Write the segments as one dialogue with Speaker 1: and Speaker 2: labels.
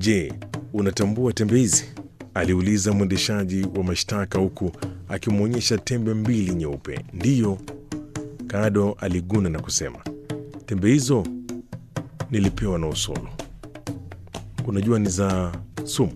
Speaker 1: Je, unatambua tembe hizi? aliuliza mwendeshaji wa mashtaka huku akimwonyesha tembe mbili nyeupe. Ndiyo, Kado aliguna na kusema, tembe hizo nilipewa na Usolo. Unajua ni za sumu?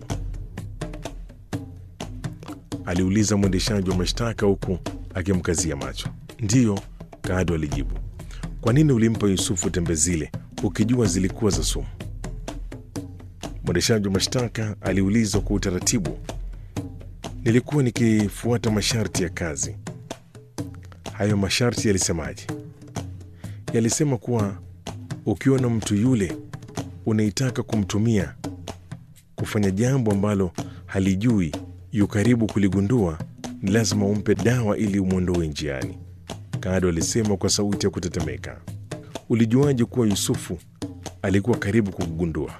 Speaker 1: aliuliza mwendeshaji wa mashtaka huku akimkazia macho. Ndiyo, Kado alijibu. Kwa nini ulimpa Yusufu tembe zile ukijua zilikuwa za sumu? Mwendeshaji wa mashtaka aliulizwa kwa utaratibu. Nilikuwa nikifuata masharti ya kazi. Hayo masharti yalisemaje? Yalisema kuwa ukiona mtu yule unaitaka kumtumia kufanya jambo ambalo halijui yu karibu kuligundua, ni lazima umpe dawa ili umwondoe njiani. Kado alisema kwa sauti ya kutetemeka. Ulijuaje kuwa Yusufu alikuwa karibu kugundua?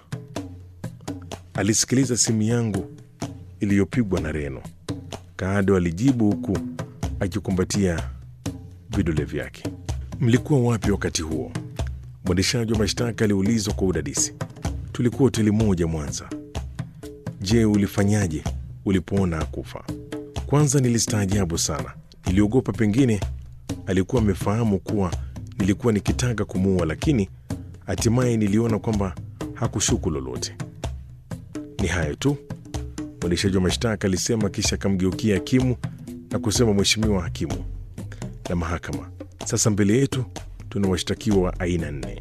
Speaker 1: Alisikiliza simu yangu iliyopigwa na Reno, Kado alijibu huku akikumbatia vidole vyake. Mlikuwa wapi wakati huo? Mwendeshaji wa mashtaka aliulizwa kwa udadisi. Tulikuwa hoteli moja Mwanza. Je, ulifanyaje ulipoona akufa? Kwanza nilistaajabu sana, niliogopa pengine alikuwa amefahamu kuwa nilikuwa nikitaka kumuua, lakini hatimaye niliona kwamba hakushuku lolote. Ni hayo tu, mwendeshaji wa mashtaka alisema, kisha akamgeukia hakimu na kusema, Mheshimiwa hakimu na mahakama, sasa mbele yetu tuna washtakiwa wa aina nne.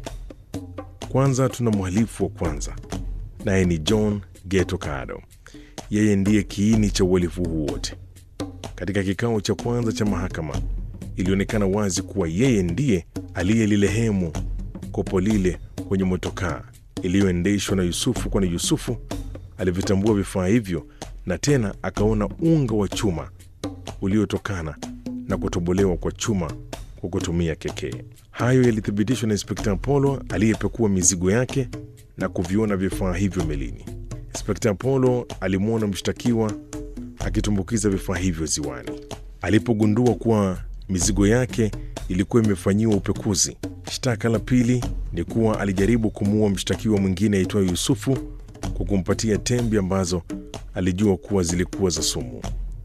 Speaker 1: Kwanza tuna mhalifu wa kwanza, naye ni John Geto Kado. Yeye ndiye kiini cha uhalifu huu wote. Katika kikao cha kwanza cha mahakama, ilionekana wazi kuwa yeye ndiye aliyelilehemu kopo lile kwenye motokaa iliyoendeshwa na Yusufu, kwani Yusufu alivitambua vifaa hivyo na tena akaona unga wa chuma uliotokana na kutobolewa kwa chuma kwa kutumia kekee. Hayo yalithibitishwa na Inspekta Apollo aliyepekua mizigo yake na kuviona vifaa hivyo melini. Inspekta Apollo alimwona mshtakiwa akitumbukiza vifaa hivyo ziwani. Alipogundua kuwa mizigo yake ilikuwa imefanyiwa upekuzi. Shtaka la pili ni kuwa alijaribu kumuua mshtakiwa mwingine aitwaye Yusufu kwa kumpatia tembe ambazo alijua kuwa zilikuwa za sumu.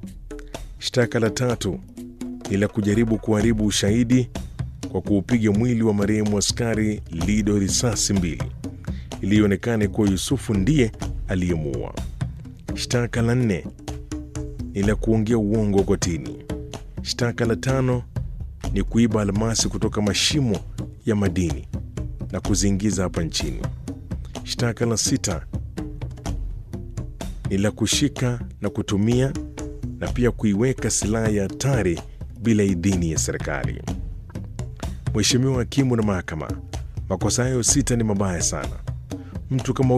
Speaker 1: Shtaka la tatu ni la kujaribu kuharibu ushahidi kwa kuupiga mwili wa marehemu askari Lido risasi mbili iliyoonekana kuwa Yusufu ndiye aliyemuua. Shtaka la nne ni la kuongea uongo kotini. Shtaka la tano ni kuiba almasi kutoka mashimo ya madini na kuziingiza hapa nchini. Shtaka la sita ni la kushika na kutumia na pia kuiweka silaha ya hatari bila idhini ya serikali. Mheshimiwa hakimu na mahakama, makosa hayo sita ni mabaya sana. Mtu kama